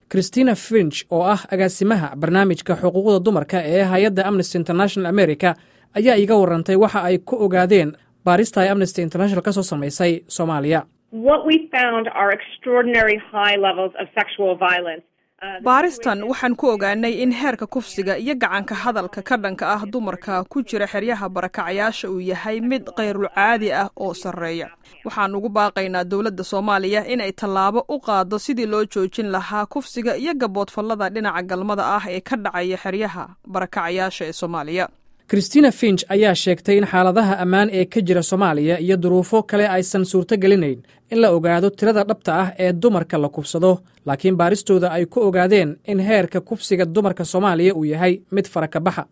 christina finch oo ah agaasimaha barnaamijka xuquuqda dumarka ee hay-adda amnesty international america ayaa iiga warantay waxa ay ku ogaadeen baarista ay amnesty international ka soo samaysay soomaaliya baaristan waxaan ku ogaanay in heerka kufsiga iyo gacanka hadalka ka dhanka ah dumarka ku jira xeryaha barakacayaasha uu yahay mid kayrulcaadi ah oo sarreeya waxaan ugu baaqaynaa dowladda soomaaliya inay tallaabo u qaado sidii loo joojin lahaa kufsiga iyo gaboodfallada dhinaca galmada ah ee ka dhacaya xeryaha barakacayaasha ee soomaaliya christina finch ayaa sheegtay in xaaladaha ammaan ee ka jira soomaaliya iyo duruufo kale aysan suurto gelinayn in la ogaado tirada dhabta ah ee dumarka la kufsado laakiin baaristooda ay ku ogaadeen in heerka kufsiga dumarka soomaaliya uu yahay mid faraka baxa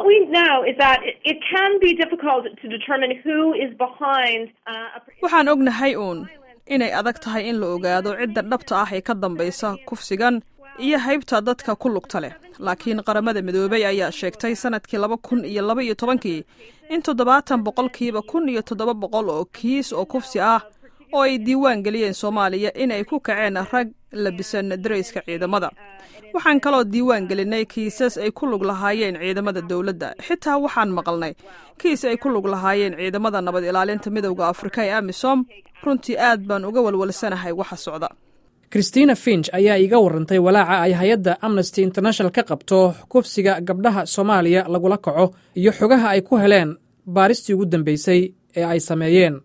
waxaan ognahay uun inay adag tahay in la ogaado cidda dhabta ah ee ka dambaysa kufsigan iyo haybta dadka ku lugta leh laakiin qaramada midoobey ayaa sheegtay sanadkii laba kun iyo laba iyo tobankii in toddobaatan boqolkiiba kun iyo toddoba boqol oo kiis oo kufsi ah oo ay diiwaan geliyeen soomaaliya in ay ku kaceen rag labisan darayska ciidamada waxaan kaloo diiwaan gelinay kiisas ay ku lug lahaayeen ciidamada dowladda xitaa waxaan maqalnay kiis ay ku lug lahaayeen ciidamada nabad ilaalinta midowda afrika ee amisom runtii aad baan uga walwalsanahay waxa socda christina finch ayaa iiga warantay walaaca ay hay-adda amnesty international ka qabto kufsiga gabdhaha soomaaliya lagula kaco iyo xogaha ay ku heleen baaristii ugu dambeysay ee ay sameeyeen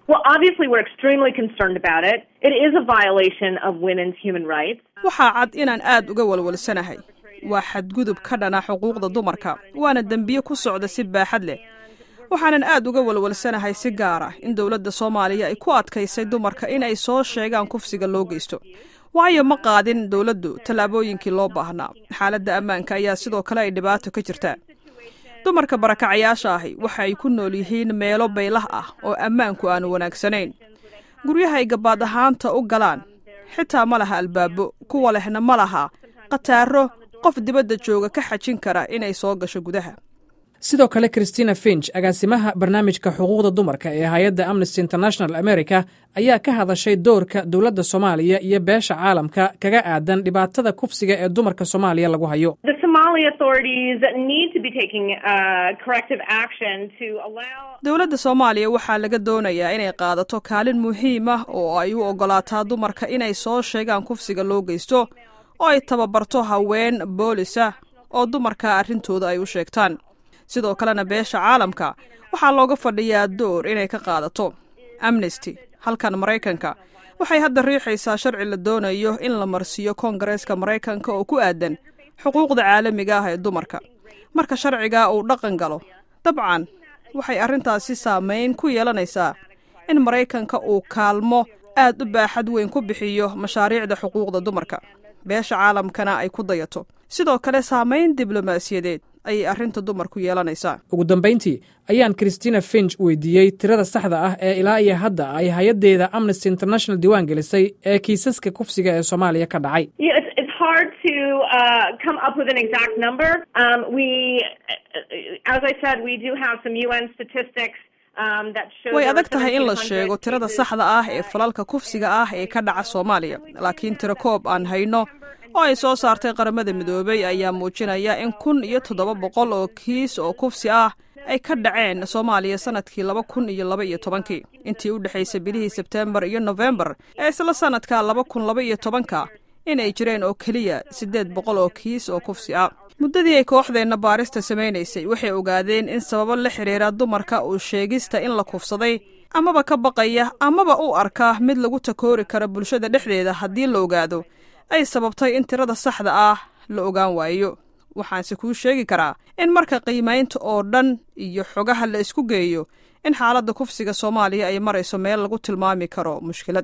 waxaa cad inaan aad uga walwalsanahay waa xadgudub ka dhana xuquuqda dumarka waana dembiye ku socda si baaxad leh waxaanan aad uga walwalsanahay si gaar ah in dowladda soomaaliya ay ku adkaysay dumarka in ay soo sheegaan kufsiga loo geysto waayo ma qaadin dowladdu tallaabooyinkii loo baahnaa xaaladda ammaanka ayaa sidoo kale ay dhibaato ka jirtaa dumarka barakacayaasha ahi waxa ay ku nool yihiin meelo baylah ah oo ammaanku aanu wanaagsanayn guryaha ay gabaad ahaanta u galaan xitaa ma laha albaabo kuwa lehna ma laha khataaro qof dibadda jooga ka xajin kara inay soo gasho gudaha sidoo kale christina finch agaasimaha barnaamijka xuquuqda dumarka ee hay-adda amnesty international america ayaa ka hadashay doorka dowladda soomaaliya iyo beesha caalamka kaga aadan dhibaatada kufsiga ee dumarka soomaaliya lagu hayo dowladda soomaaliya waxaa laga doonayaa inay qaadato kaalin muhiim ah oo ay u ogolaataa dumarka inay soo sheegaan kufsiga loo geysto oo ay tababarto haween boolisa oo dumarka arrintooda ay u sheegtaan sidoo kalena beesha caalamka waxaa looga fadhiyaa door inay ka qaadato amnesty halkan maraykanka waxay hadda riixaysaa sharci la doonayo in la marsiiyo koongareeska maraykanka oo ku aadan xuquuqda caalamiga ah ee dumarka marka sharciga uu dhaqan galo dabcan waxay arrintaasi saamayn ku yeelanaysaa in maraykanka uu kaalmo aad u baaxad weyn ku bixiyo mashaariicda xuquuqda dumarka beesha caalamkana ay ku dayato sidoo kale saamayn diblomaasiyadeed ayay arrinta dumarku yeelanaysaa ugu dambayntii ayaan christina finch weydiiyey tirada saxda ah ee ilaa iyo hadda ay hay-addeeda amnesty international diiwaan gelisay ee kiisaska kufsiga ee soomaaliya ka dhacay way adag tahay in la sheego tirada saxda ah ee falalka kufsiga ah ee ka dhaca soomaaliya laakiin tiro koob aan hayno oo ay soo saartay qaramada midoobey ayaa muujinaya in kun iyo toddoba boqol oo kiis oo kufsi ah ay ka dhaceen soomaaliya sanadkii laba kun iyo laba iyo tobankii intii u dhexaysay bilihii sebteembar iyo nofembar ee isla sanadka laba kun laba iyo tobanka in ay jireen oo keliya siddeed boqol oo kiis oo kufsi ah muddadii ay kooxdeenna baarista samaynaysay waxay ogaadeen in sababo la xidhiira dumarka uu sheegista in la kufsaday amaba ka baqaya amaba u arka mid lagu takoori karo bulshada dhexdeeda haddii la ogaado ay sababtay in tirada saxda ah la ogaan waayo waxaanse kuu sheegi karaa in marka qiimaynta oo dhan iyo xogaha la isku geeyo in xaaladda kufsiga soomaaliya ay marayso meel lagu tilmaami karo mushkilad